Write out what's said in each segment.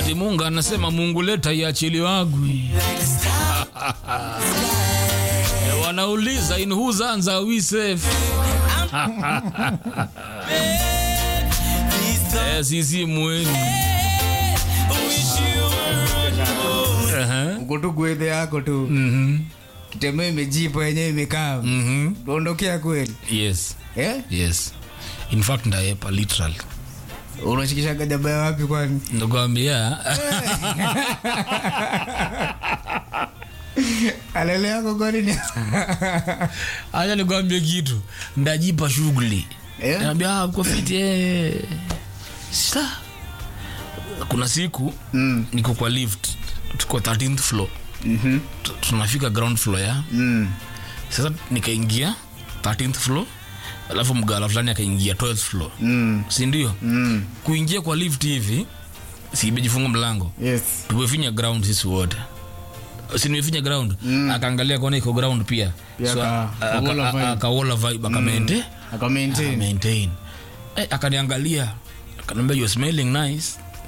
ati Mungu anasema Mungu leta iachiliwagwi. Eh, Wanauliza in whose hands are we safe? Eh, sisi mweni. Aha. uko tu gwedhe yako tu Mhm. kitembeo imejipa yenyewe imekaa Mhm. tuondokea kweli Yes. eh? Yes. In fact ndaepa literally. unashikishaga jabaya wapi kwani Nakwambia alele yako kwani ni acha nikwambie kitu, ndajipa shughuli Eh? naambia ah, uko fiti eh. Sasa kuna siku Mm. niko kwa lift, tuko 13th floor Mhm. Tu- tunafika ground floor ya Mm. sasa, nikaingia 13th floor, alafu mgala fulani akaingia 12th floor, Mm. si ndio? Mm. Kuingia kwa lift hivi, si imejifunga mlango, Yes. tumefinya ground sisi wote si nimefinya ground akaangalia kuona iko ground pia Pia so, aka- aka- akawola aka- vibe. akawola vibe akamente Aka maintain. maintain eh, akaniangalia akaniambia you smelling nice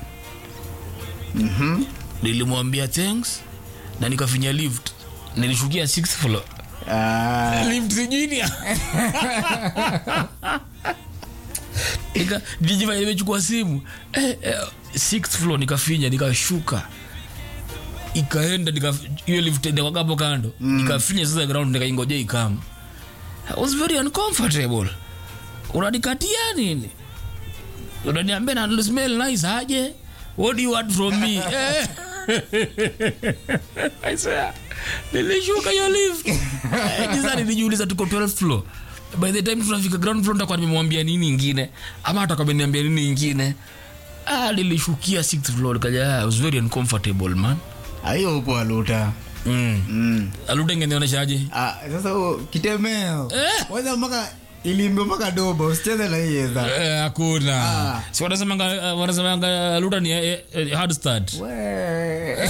Mhm. nilimwambia thanks na nikafinya lift nilishukia sixth floor Ah. lift sijini nika jijifanya nimechukua simu eh, eh, sixth floor nikafinya nikashuka ikaenda nika hiyo lift ndio hapo kando nikafinya sasa ground nikaingoja ikam I was very uncomfortable unanikatia nini unaniambia na smell nice aje what do you want from me eh. I swear nilishuka hiyo lift Eh, kisa nilijiuliza tuko 12th floor by the time tunafika ground floor nitakuwa nimemwambia nini ingine ama atakuwa ameniambia nini ingine ah nilishukia 6th floor kaja I was very uncomfortable man Ayo upo aluta. mm. Mm. aluta ingenionyeshaje Ah, sasa huo kitemeo. Eh. Kwanza mpaka ilimbe mpaka doba usicheze na hii eza. Eh, hakuna Ah. si wanasemanga eh, wanasemanga aluta ni eh, eh, hard start We.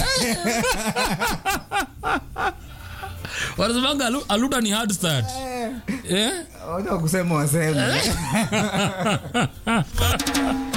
wanasemanga alu- aluta ni hard start eh? Wacha kusema waseme.